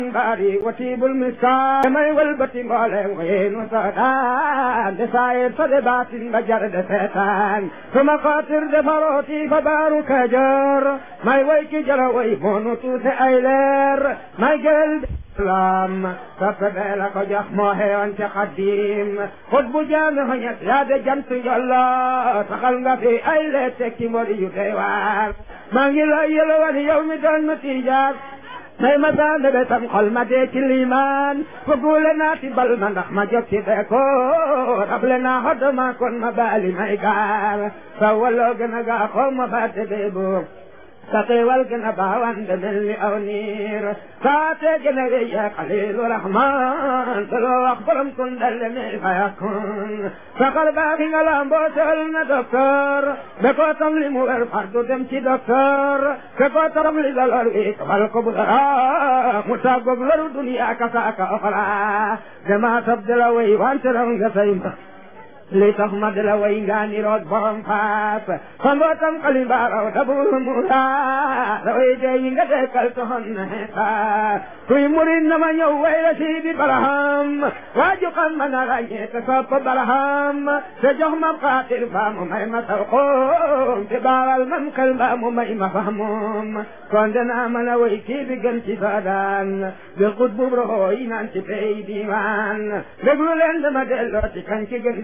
bari watibul miskaan may walbati mboolem weenu soodaan de saayir fa de baatin ba jar de seetaan suma xaatir de farooti fa baaru kajoor may way ki jara way moonu tuute ay leer may gel lam sappe bee la ko jox moo xewoon ci xaddiim xut bu jaami xoñet yaa de jant yollo taxal nga fi ay lee tekki mori yu doy waar maa ngi lay yëlawal yow mi doon ma tiijaar may ma saande be sam xol ma dee ci liimaan fugule naa ti bal ma ndax ma jot ci beeko rable naa xodd ma kon ma baali may gaar sa waloo gën a gaa xoo ma baate beebu sa xéewal gën a baawande mel ni aw niir saate gën a rëy ya xalilu rahman te loo wax borom kun dalle mi fayakun sa xal baaxi nga lamboo tol na docteur be ko tam li mu wer fardu dem ci docteur be ko taram li la lor wi kafal ko bu dara mu tàggoog loru duniya ka saaka oxra dama tab de la way wante raw nga say ma li tax ma de la way nga ni roog borom faas xamboo tam xali mbaaraw dabul musa da way de yi nga dekkal toxon na xeeta kuy murid na ma ñëw way la siidi baraham waaju xam ma na ràññee te sopp baraham te jox ma xaatir ba mu may ma saw xoom te baaral mam xel ba mu may ma fahmoom kon danaa mën a way kii bi gën ci soodaan bi xut bu roxoo yi naan ci pey diiwaan déglu leen dama delloo ci kan ci gën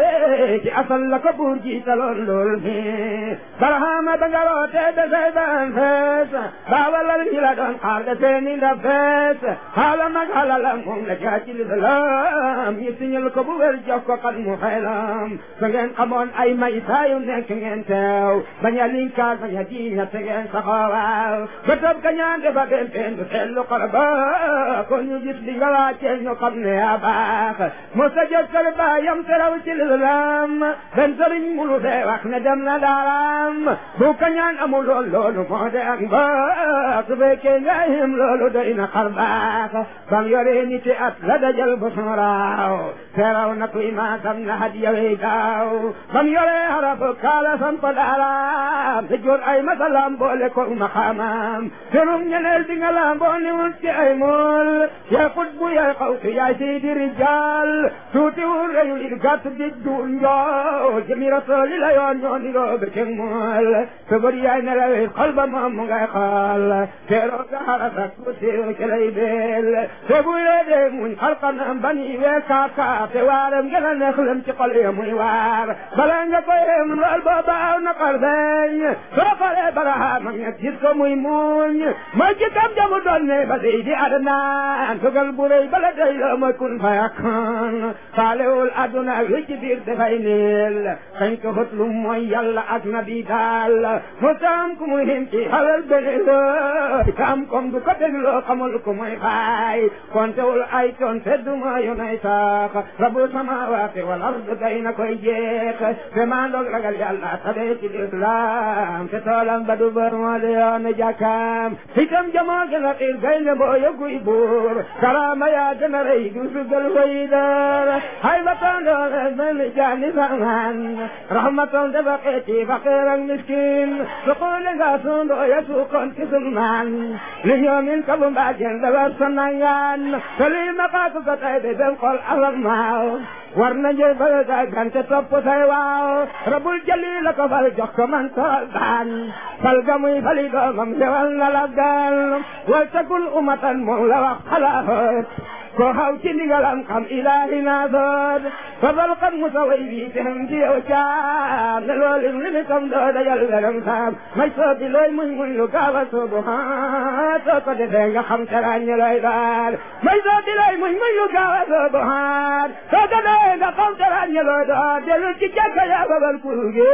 ci asal la ko buur jiitaloon lool mi barahama ba nga rootee de say daan fees baawalal ñi la doon xaar de seeni ndab fees xaala mag xalala moom la jaaci lislaam ñi siñal ko bu wér jox ko kan mu xelam sa ngeen xamoon ay may saayu nekk ngeen teew bañ a linkaar bañ a diiña te ngeen saxoowaaw ba tab ka ñaan defa den teen du seetlu xol ba ko ñu gis li nga laajtee ñu xam ne yaa baax mo sa jot kër baayam te raw ci lislaam ben sëriñ munu fee wax ne dem na daaraam bu ka ñaan amul lool loolu moo de ak mbaax su fekkee nga yem loolu doy na xar baax bam yoree niti at la dajal bu sooraaw teeraw na kuy maasam na hadiya wey gaaw bam yoree harabu kaala sam ko daaraam te jor ay masalam boole ko maqaamam terum ñeneel bi nga lamboo ni wul ci ay mool yaa xut bu yaay xawtu yaay seydi rijal tuuti wul reyul il gàtt di duul njool jëmi rasooli la yoon ñoo ni roo be ceng mool te bari yaay nelawee xol ba moom mu ngay xool teeroo ga xarasak tuuti ci lay beel te bu yeedee muñ xalqanam bani wee kaaka te waaram gën a neex lem ci xol ya muy waar bala nga koy yem lool booba aw na xol beeñ soo xoolee barahaama ñet gis ko muy muñ mooy ci kam jamu doon ne ba sey di adnaan tugal bu rëy bala day loo mooy kun fayakun faalewul aduna ak li ci biir dafay neel kañ ko xët lu mooy yàlla ak nabi daal mu taam ku muy him ci xalal bene looy kaam kom du ko dégloo xamul ku muy xaay kontewul ay toon teddu ma yonay sax rabu samawaati wal ard day na koy jeex te maa ndoog ragal yàlla tabee ci lislaam te toolam ba du bër moo di yoon jàkkaam itam jamoo gën a xiir gaynde mboo yëguy buur karaama yaa gën a rëy du sugal way dar hay ba tondoole mel ni jaani samaan rahmatoon dafa xeeti faqiir ak miskin suquli nga sundoo ya suukoon ci sunmaan li ñoomin kabu mbaajen dafa sanangaan te lii ma xaaku ko tay de dem xol asamaaw war na jël ba sa gante topp say waaw rabul jali la ko fal jox ko man tool baan fal ga muy fali doomam sewal na la gal wal takul umatan moom la wax xalaat ko xaw ci ndigalam xam ilaahi naa sood fabal xam musa way bi tem ci yow caam ne loolu li mi kam doo dajal weram saam may soobi looy muñ muñ lu gaaw a soobu haa soo ko defee nga xam te ràññe looy daal may soobi looy muñ muñ lu gaaw a soobu haa soo ko defee nga xam te ràññe looy daal dellu ci jàkka yaa babal kuru gi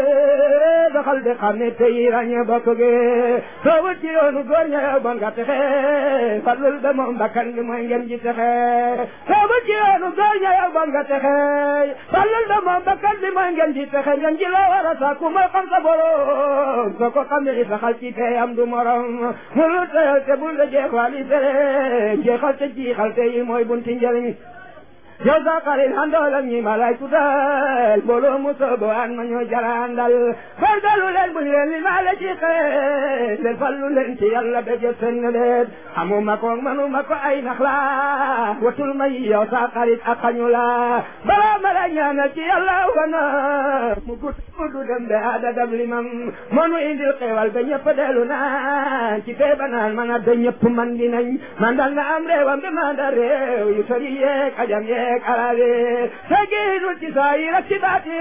doxal di xam ne tey ràññe bokk gi soo wut ci yoonu góor ña yow bon nga texe fadlul ba moom bakkan bi mooy ngeen ji texe soobu ci yoonu góor ña yow bon nga texe fallal da moom bakkan bi mooy ngeen ji texe ngeen ji la war a sàkku mooy xam sa borom soo ko xamee saxal ci tey am du morom mu lu teyal te bul da jeexal yi tere jeexal te jiixal te yi mooy bunti njëriñ yow sa xarit àndool ak ñi ma lay tuddal mbooloo mu soobo an ma ñoo jarandal góorgóorlu leen buñ leen li maa la ci xeet leen fallu leen ci yàlla ba jot seen leen xamuma ko manuma ko ay nax la watul may yow sa xarit ak xañu la balaa ma la ñaanal ci yàlla wana mu gudd gudd dem be ada dab limam monu indil xewal ba ñëpp dellu naan ci fee ba naan man a ba ñëpp man di nañ man dal na am réewam bi man da réew yu sori yeeg ajam yeeg alale tegiinul ci saa yi rek ci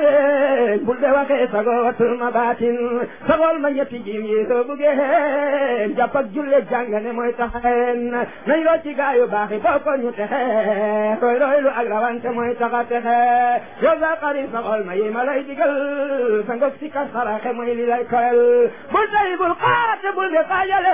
baatin bul de waxee sago watul ma baatin sagol ma ñetti jiim yi soo buggee jàpp ak julle jàngane mooy taxeen nañ loo ci gaayu baaxi boo ko ñu texe roy roy lu ak rawante mooy taxa texe yow sa xarit sagol ma yi ma lay digal sa ngok si ka saraxe mooy li lay koyal bul tay bul xaate bul de xaajale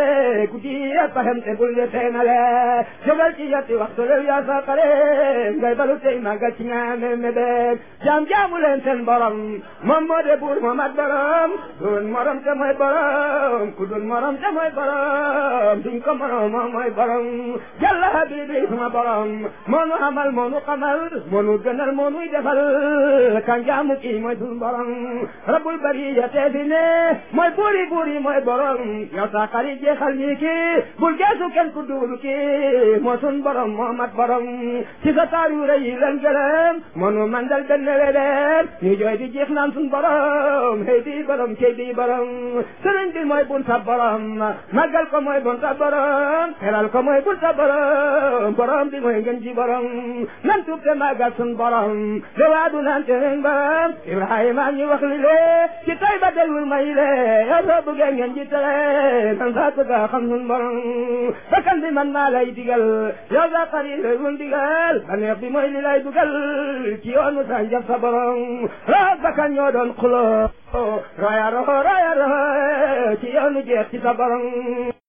ku di paxem te bul de seenale jógal ci yetti waxtu lew yaa sa xarit ngay balu tey màggal ci ñaame mebek jaam jaamu leen seen borom moom moo de buur moo mat borom dun morom te mooy borom ku dun morom te mooy borom duñ ko morom moom mooy borom jalla habibi suma borom moo nu xamal moo nu xamal moo nu gënal moo nuy defal kan jaamu kii mooy sun borom rabbul bariya teefi ne mooy buuri buuri mooy borom yow sa xarit jeexal ñi kii bul geesu kenn ku duulu kii moo sun borom moo mat borom ci sa taar yu rëy yi leen gërëm mënu mandal benn wedeen ñu jooy di jeex naan sun borom hey di borom kay di borom sëriñ bi mooy bun sa borom màggal ko mooy bun sa borom teral ko mooy bun sa borom borom bi mooy ngën ji borom nan tuub te màggal sun borom de waadu naan te ngeen borom Ibrahima ñu wax li lee ci tay ba delul may lee yow soo bëggee ngeen ji tere nan saa ko gaa xam sun borom bakkan bi man maa lay digal yow sa xarit lay mun digal baneex bi mooy li lay dugal ci yoonu sa njab sa borom roog bakkan ñoo doon xuloo roya roho roya roho ci yoonu jeex ci sa borom